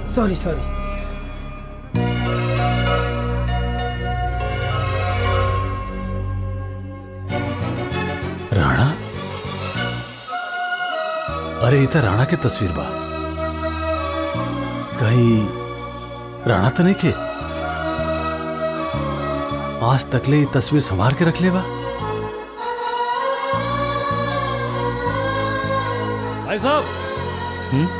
sorry sorry Rana अरे इथं राणा के तस्वीर बा कहीं राणा तो नहीं के आज तकले ये तस्वीर संभाल के रख ले बा भाई साहब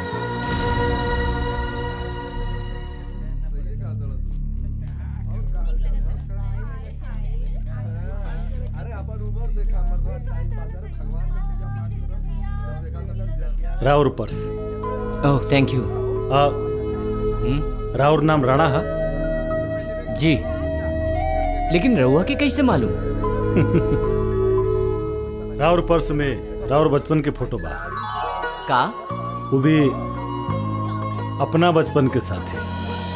राउर पर्स ओह थैंक यू आ, राउर नाम राणा है जी लेकिन रहुआ के कैसे मालूम राउर पर्स में राउर बचपन के फोटो बा का वो भी अपना बचपन के साथ है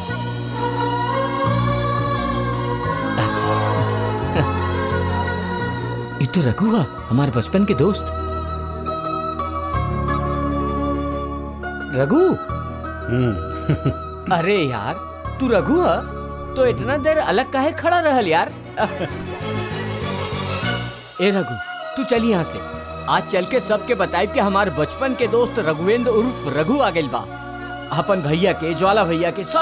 ये तो रघु हुआ हमारे बचपन के दोस्त रघु अरे यार तू रघु है तो इतना देर अलग काहे खड़ा रहल यार ए रघु तू चल यहाँ से आज चल के सबके बताइब कि हमारे बचपन के दोस्त रघुवेंद्र उर्फ रघु आ गइल बा अपन भैया के ज्वाला भैया के सब